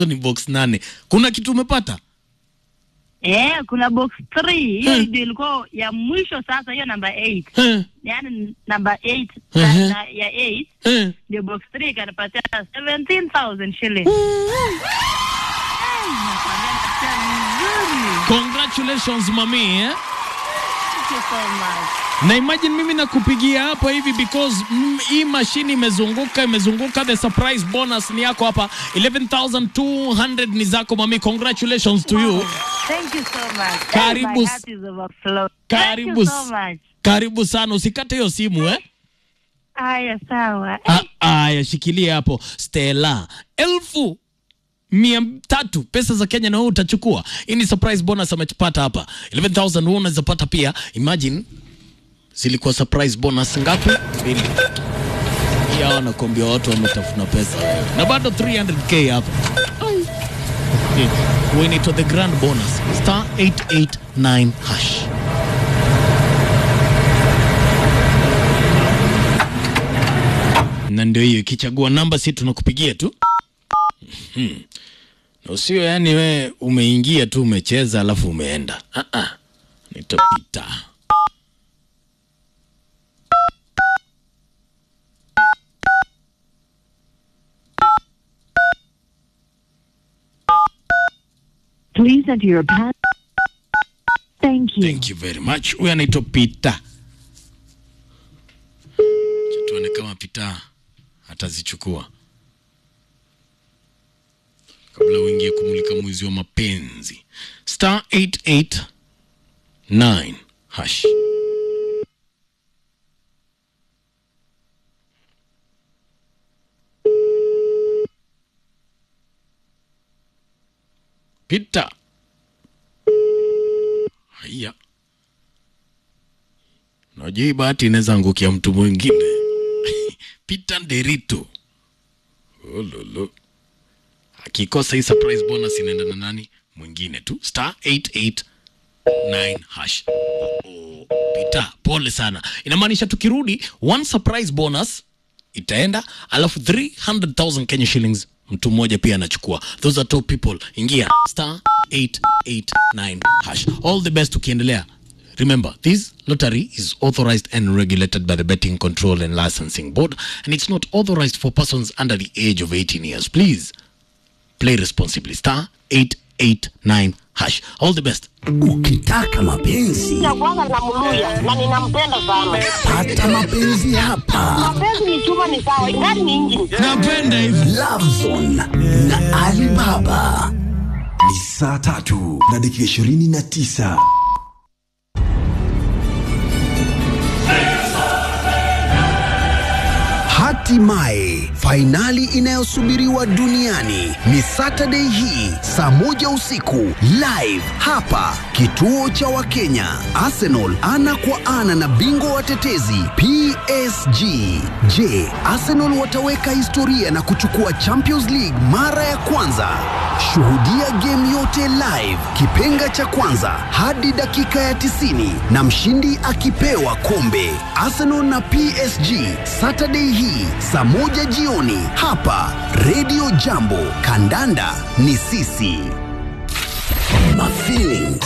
ni box nane. Kuna kitu umepata? Eh, kuna box 3 hiyo Hmm. ndio ilikuwa ya mwisho sasa, hiyo namba 8 Eh, yaani namba 8 Mhm. na, na, ya 8 eh. ndio box 3 ikanipatia 17000 shillings. Eh, nakwambia nasikia vizuri. Congratulations mami eh? Thank you so much. na imagine mimi nakupigia hapa hivi because mm, hii mashini imezunguka imezunguka the surprise bonus ni yako hapa 11200 ni zako mami congratulations to you Thank you so much. Karibu My s- heart is overflowing. Karibu Thank you s- so much. karibu sana usikate hiyo simu eh Haya, sawa. Ah, aya shikilia hapo stela elfu mia tatu pesa za kenya na wewe utachukua hii ni surprise bonus amepata hapa 11000 wewe unaweza pata pia imagine zilikuwa surprise bonus ngapi mbili hii hawa nakwambia watu wametafuna pesa wewe na bado 300k hapa Eh, when it was the grand bonus star 889 hash na ndio hiyo ikichagua namba si tunakupigia tu Mhm. na usio yani we umeingia tu umecheza alafu umeenda ah -ah. nitapita Please enter your pass. Thank you. thank you very much huyu anaitwa pita Acha tuone kama pita atazichukua kabla uingie kumulika mwizi wa mapenzi star 889 hash pita haya najua hii bahati inaweza angukia mtu mwingine pita nderito ololo akikosa hii surprise bonus inaenda na nani mwingine tu star 889 hash oh, oh. pita pole sana inamaanisha tukirudi one surprise bonus itaenda alafu 300000 kenya shillings mtu mmoja pia anachukua those are top people ingia star 889 hash all the best ukiendelea Remember, this lottery is authorized and regulated by the Betting Control and Licensing Board, and it's not authorized for persons under the age of 18 years. Please play responsibly. Star 889 hash. All the best. Ukitaka mapenzi ya kwanza namluya na ninampenda sana. pata mapenzi hapa. Mapenzi ni chuma, ni sawa, ingani ni injini. Napenda hivi. Lovezone na Alibaba. Ni saa tatu na dakika ishirini na tisa. Hatimaye fainali inayosubiriwa duniani ni Saturday hii saa moja usiku live hapa kituo cha Wakenya. Arsenal ana kwa ana na bingwa watetezi PSG. Je, Arsenal wataweka historia na kuchukua Champions League mara ya kwanza? Shuhudia game yote live, kipenga cha kwanza hadi dakika ya 90 na mshindi akipewa kombe. Arsenal na PSG Saturday hii saa moja jioni hapa Radio Jambo. Kandanda ni sisi. Mafeeling